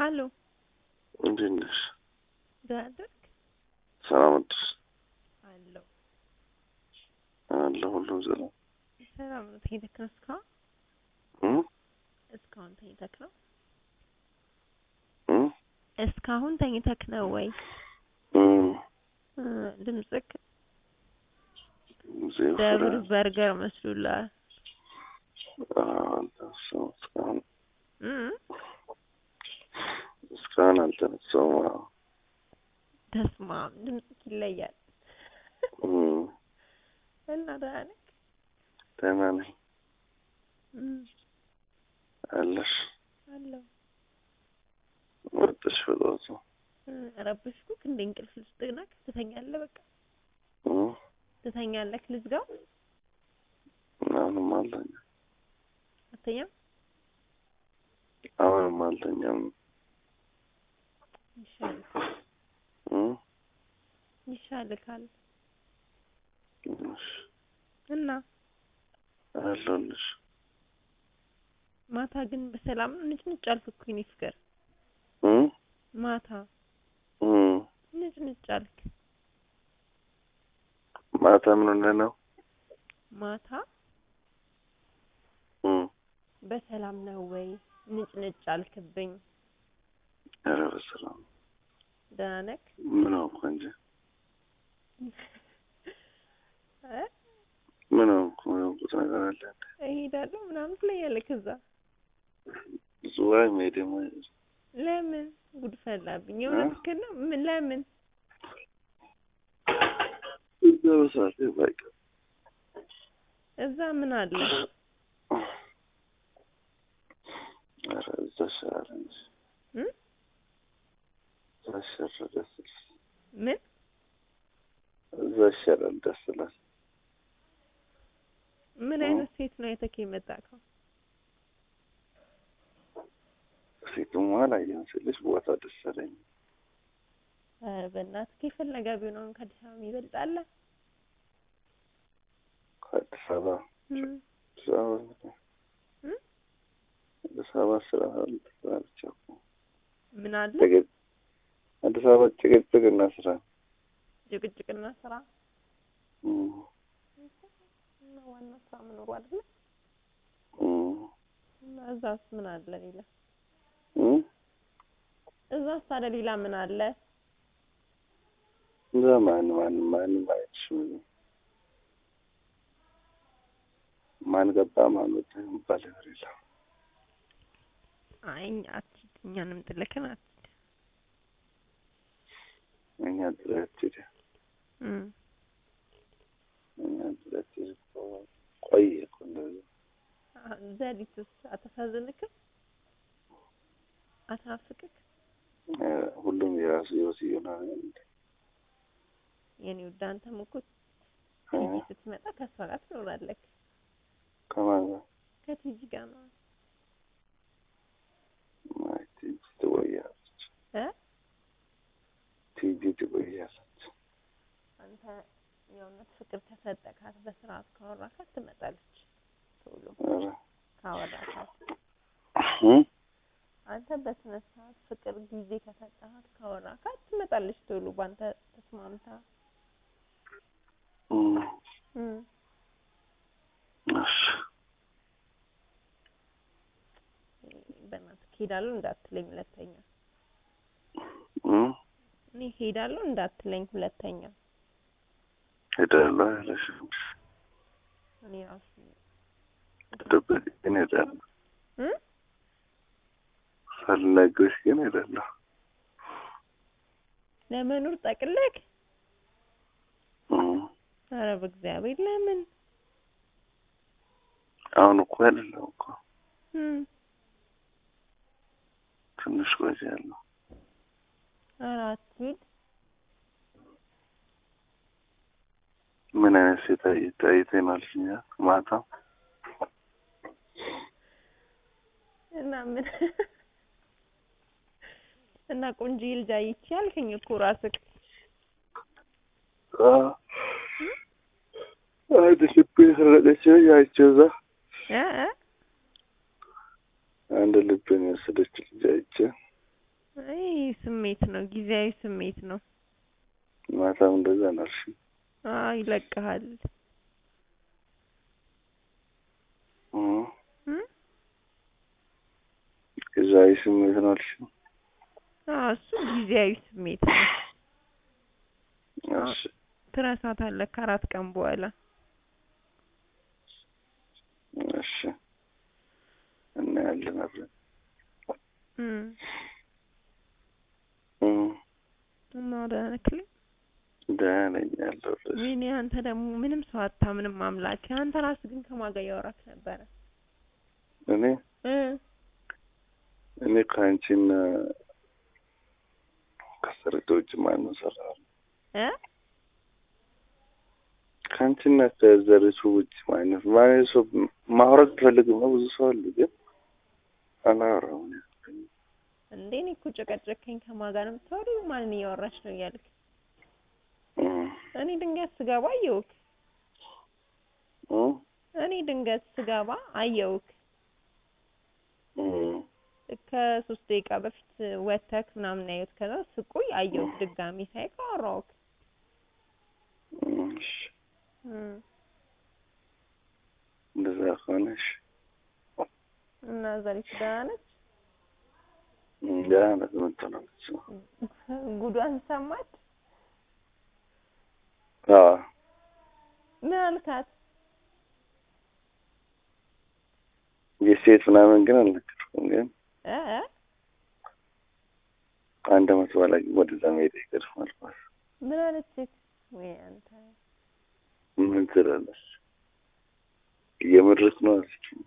ሀሎ እንዴት ነሽ? ደህና አደርክ? ሰላም አደርሽ? አለሁ አለ ሁሉም ሰላም ሰላም ነው። ተኝተክ ነው እስካሁን? እ እስካሁን ተኝተክ ነው? እ እስካሁን ተኝተክ ነው ወይ? እ እ ድምፅክ ዜሮ ደብር ፍራ- በርገር መስሎላል። አዎ፣ አልተነሳሁም እስካሁን እ እስካሁን አልተነሳሁም። አዎ። ተስማም ድምፅክ ይለያል። እ እና ደህና ነክ? ደህና ነኝ። እ አለሽ? አለሁ ወጥሽ በጠዋቱ እ ረበሽኩክ እንደ እንቅልፍ ልስጥህ ነክ? ትተኛለህ በቃ እ ትተኛለክ? ልዝጋው? አሁንም አልተኛም። አትተኛም? አሁንም አልተኛም። ይሻልካል እ ይሻልካል። እሺ፣ እና አለሁልሽ። ማታ ግን በሰላም ንጭንጭ አልክ እኮ የኔ ፍቅር። እ ማታ እ ንጭንጭ አልክ። ማታ ምን ሆነህ ነው? ማታ እ በሰላም ነው ወይ ንጭንጭ አልክብኝ። ኧረ በሰላም ደህና ነክ? ምን ሆንኩ እንጂ እ ምን ሆንኩ? ምን ሆንኩት ነገር አለ? እሄዳለሁ ምናምን ትለኛለህ። ከዛ ዝዋይ መሄድ ማ ለምን ጉድ ፈላብኝ። የእውነትህን ነው? ምን ለምን? እዛ በሰዓት ባይቀ እዛ ምን አለ? ኧረ እዛ ይሻላል እንጂ እ እዛ ይሻላል ደስ ይላል። ምን እዛ ይሻላል ደስ ይላል። ምን አይነት ሴት ነው አይተህ የመጣከው? ፊቱም አላየሁም ስልሽ ቦታ ደስ አለኝ። ኧረ በእናትህ የፈለገ ቢሆን አሁን ከአዲስ አበባ ይበልጣል። ከአዲስ አበባ እ አዲስ አበባ እ አዲስ አበባ ስራ ስራ ብቻ እኮ ምን አለ? ጭቅጭቅ አዲስ አበባ ጭቅጭቅና ስራ ጭቅጭቅና ስራ እ እና ዋና ስራ መኖሩ አይደለ? እ እና እዛስ ምን አለ ሌላ? እ እዛስ ታዲያ ሌላ ምን አለ? እዛ ማን ማን ማንም አይልሽም። ማን ገባ ማን ወጣ የሚባል ነገር የለም። አይ አትሂድ፣ እኛንም ጥለከን አትሂድ። እኛ ጥለት ሄደ እ እኛ ጥለት ሄደ እኮ ቆየ እኮ እንደዚህ አ- ዘሪቱስ አታሳዝንክም? አትናፍቅክ? እ ሁሉም የራሱ ህይወት እየሆነ የኔ ውድ አንተም እኮ እ ቲጂ ስትመጣ ከእሷ ጋር ትኖራለህ። ከማን ጋር ከቲጂ ጋር ነው አይ ቲጂ ትቆያለች እ ቲጂ ትቆያለች። አንተ የእውነት ፍቅር ከሰጠካት በስርዓት ካወራካት ትመጣለች። ቶሎ ኧረ ካወራካት እ አንተ በስነ ስርዓት ፍቅር ጊዜ ከሰጠሃት ካወራካት ትመጣለች ቶሎ በአንተ ተስማምታ እ እ እሺ በእናትህ ሄዳለሁ እንዳትለኝ ሁለተኛ። እ እኔ ሄዳለሁ እንዳትለኝ ሁለተኛ። ሄዳለሁ አይለሽም እኔ ራሱ ደበቅ ግን ሄዳለሁ እ ፈለግሽ ግን ሄዳለሁ ለመኖር ጠቅለክ እ ኧረ በእግዚአብሔር ለምን አሁን እኮ አይደለም እኮ እ ትንሽ ቆያለሁ። ኧረ አትሂድ ምን አይነት ሴት አይ- አይተናል እኛ ማታ እና ምን እና ቆንጆ ልጅ አይቼ አልከኝ እኮ ራስክ አ አንድ ልብ የሰረቀች አይቼው እዛ እ እ አንድ ልብን የወሰደች ልጅ አይቼ አይ ስሜት ነው፣ ጊዜያዊ ስሜት ነው። ማታም እንደዛ ነው አልሽኝ። አዎ ይለቅሃል። እ እ ጊዜያዊ ስሜት ነው አልሽኝ። አዎ እሱ ጊዜያዊ ስሜት ነው። እሺ ትረሳታለህ ከአራት ቀን በኋላ። እሺ እናያለን አብረን እ እ እና ደህና ነህ? ደህና ነኝ ያለሁልሽ። ወይኔ አንተ ደግሞ ምንም ሰው አታምንም አምላኬ። አንተ ራስህ ግን ከማን ጋር እያወራክ ነበረ? እኔ እ እኔ ከአንቺና ከሰርቶ ውጭ ማንም ሰራ እ ከአንቺና ከዘሪቱ ውጭ ማለት ማለት ሰው ማውራት ቢፈልግም ነው ብዙ ሰው አሉ፣ ግን አላወራም። እንዴ እኔ እኮ ጨቀጨከኝ። ከማን ጋር ነው የምታወሪው? ማንን እያወራች ነው እያልክ እ እኔ ድንገት ስገባ አየሁክ። እ እኔ ድንገት ስገባ አየሁክ። እ ከሶስት ደቂቃ በፊት ወተክ ምናምን ያየሁት። ከዛ ስቆይ አየሁክ። ድጋሚ ሳይክ አወራሁክ። እሺ እ እንደዛ ከሆነሽ እና ዘሪቱ ደህና ነች? ደህና ናት። የምትሆነች ጉዷን ሰማች? አዎ ምን አልካት? የሴት ምናምን ግን አልነገርኩም። ግን እ እ ከአንድ አመት በኋላ ግን ወደዛ መሄድ አይቀርም አልኳት። ምን አለችክ? ወይ አንተ ምን ትላለች? እየመድረክ ነው አለችኝ።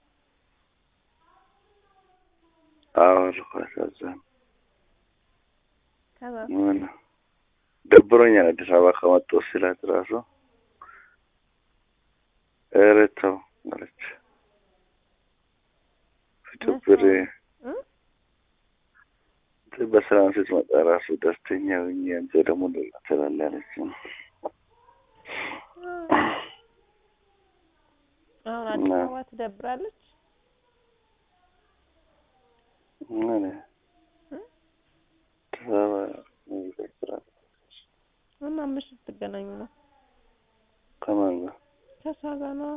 አዎ አልኳት። እዛ ከዛ ምን ደብሮኛል አዲስ አበባ ከመጣሁ ስላት እራሱ ኧረ ተው አለች። ፍጭብር እ በሰላም ስትመጣ እራሱ ደስተኛ ሆኜ አንተ ደግሞ ሌላ ትላለህ አለችኝ። አሁን አዲስ እና- አበባ ትደብራለች? ምን እ? አዲስ አበባ ይደብራል። እና መች ልትገናኙ ነው? ከማን ጋር? ከእሷ ጋር ነው?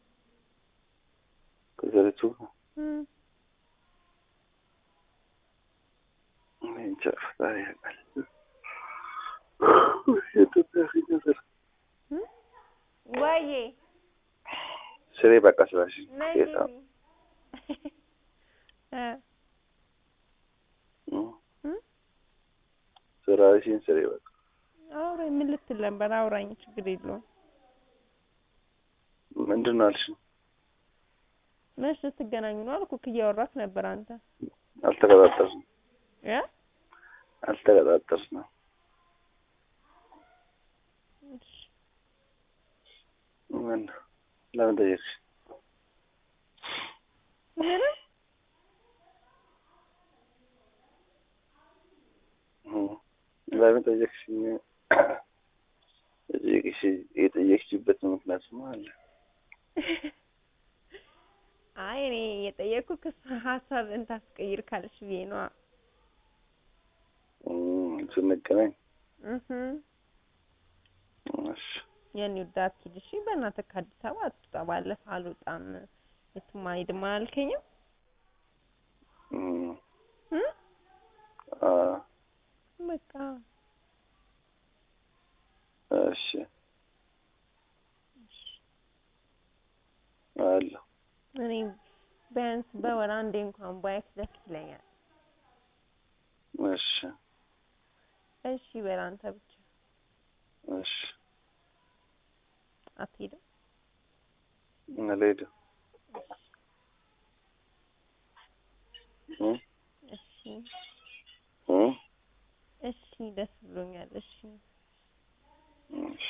ከዘሪቱ ጋር? እ እኔ እንጃ ፈጣሪ ያውቃል። የኢትዮጵያ ነገር እ ወይዬ ስሬ በቃ ስላሽ ነይ ጌታ ግቢ። እ እ እ ስራሽን ስሬ በቃ አውራኝ። ምን ልትል ነበር? አውራኝ፣ ችግር የለውም። ምንድን ነው አልሽኝ? መች ልትገናኙ ነው አልኩህ። እያወራክ ነበር አንተ አልተቀጣጠርንም እ አልተቀጣጠርንም። እሺ ምን ለምን ጠየቅሽ? ምንም እ ለምን ጠየቅሽኝ? የጠየቅሽ የጠየቅሽበት ምክንያትማ አለ። አይ እኔ የጠየኩህ ክስ ሀሳብ እንታስቀይር ካልሽ ብዬ ነዋ። እ ስንገናኝ እህ እሺ የኔ ወዳት ሂድ እሺ። በእናትህ ከአዲስ አበባ አትውጣ። ባለፈው አልወጣም የትም አልሄድም አላልከኝም? እ እ አ በቃ እሺ አለሁ እኔ ቢያንስ በወር አንዴ እንኳን ባይክ ደስ ይለኛል። እሺ እሺ በል አንተ ብቻ እሺ አትሄድም? አልሄድም እ እሺ እ እሺ ደስ ብሎኛል። እሺ እሺ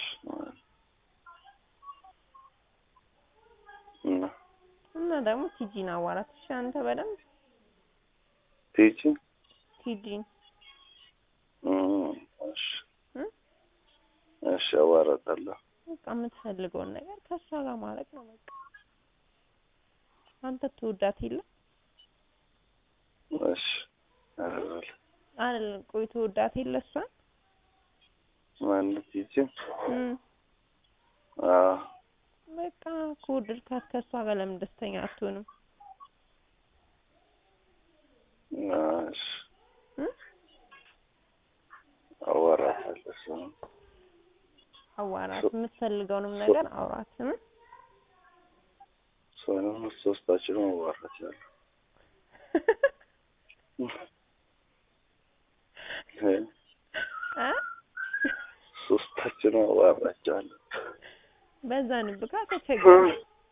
እና እና ደግሞ ቲጂን አዋራት እሺ። አንተ በደንብ ቲጂ ቲጂን እ እሺ እ እሺ አዋራታለሁ። በቃ የምትፈልገውን ነገር ከእሷ ጋር ማድረግ ነው በቃ። አንተ ትወዳት የለ እሺ አደርጋለሁ። አይደለም ቆይ ትወዳት የለ እሷን ማነት ይቺ እም አዎ በቃ ከወደድካት ከእሷ ጋር ለምን ደስተኛ አትሆንም? እሺ እም አዋራታለሁ እሱን አዋራት የምትፈልገውንም ነገር አውራት። እም እሷንም ሶስታችንም አዋራቻለሁ እ አ ሶስታችንም አዋራቻለሁ በዛ ንብካ ተቸገረ።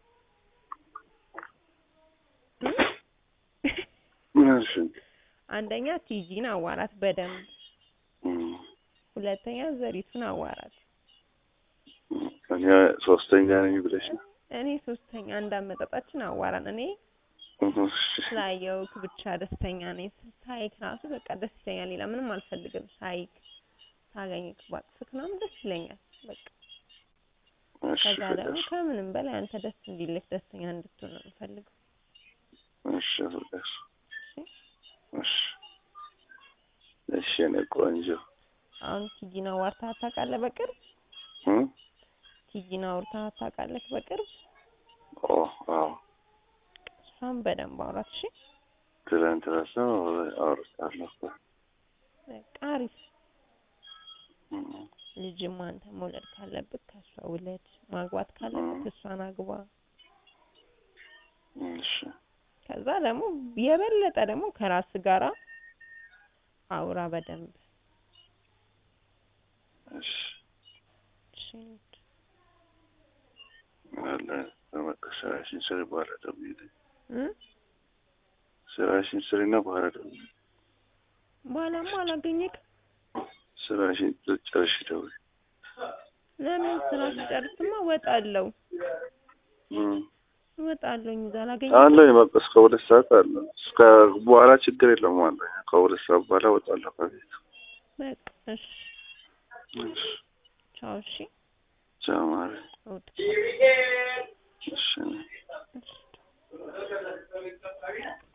እም እሺ አንደኛ ቲጂን አዋራት በደንብ፣ እም ሁለተኛ ዘሪቱን አዋራት። እኔ ሶስተኛ ነኝ ብለሽ ነው? እኔ ሶስተኛ እንዳመጣጣችን አዋራን። እኔ እሺ ስላየውክ ብቻ ደስተኛ ነኝ። ሳይክ ራሱ በቃ ደስ ይለኛል። ሌላ ምንም አልፈልግም። ሳይክ ሳገኝክ ባቅፍክ ምናምን ደስ ይለኛል። በቃ እሺ ከዛ ደግሞ ፍቅር ከምንም በላይ አንተ ደስ እንዲልክ ደስተኛ እንድትሆን ነው የምፈልገው። እሺ ፍቅር እሺ እሺ የእኔ ቆንጆ አሁን ቲጂን አዋርተሃት ታውቃለህ? በቅርብ እ ቲጂን አውርተሃት ታውቃለህ? በቅርብ ኦ አዎ እሷን በደንብ አውራት። እሺ ትላንት ራሱ አውርቻለሁ እኮ በቃ አሪፍ እም ልጅም አንተ መውለድ ካለብህ ከእሷ ውለድ፣ ማግባት ካለብህ እሷን አግባ። እሺ ከዛ ደግሞ የበለጠ ደግሞ ከራስ ጋራ አውራ በደንብ እሺ እሺ። አለ በቃ ስራሽን ስሪ፣ በኋላ ደውዪልኝ። እ ስራሽን ስሪና በኋላ ደውዪልኝ። በኋላማ አላገኘክም። ስራሽን ጨርሽ ደውዪ። ለምን ስራ ስጨርስማ እወጣለሁ እም እወጣለሁኝ እዛ አላገኘ አለኝ በቃ እስከ ሁለት ሰዓት አለ። እስከ በኋላ ችግር የለውም አለኝ። ከሁለት ሰዓት በኋላ እወጣለሁ ከቤት። በቃ እሺ፣ እሺ ቻው። እሺ ቻው ማሪ። እውጥ እሺ እሺ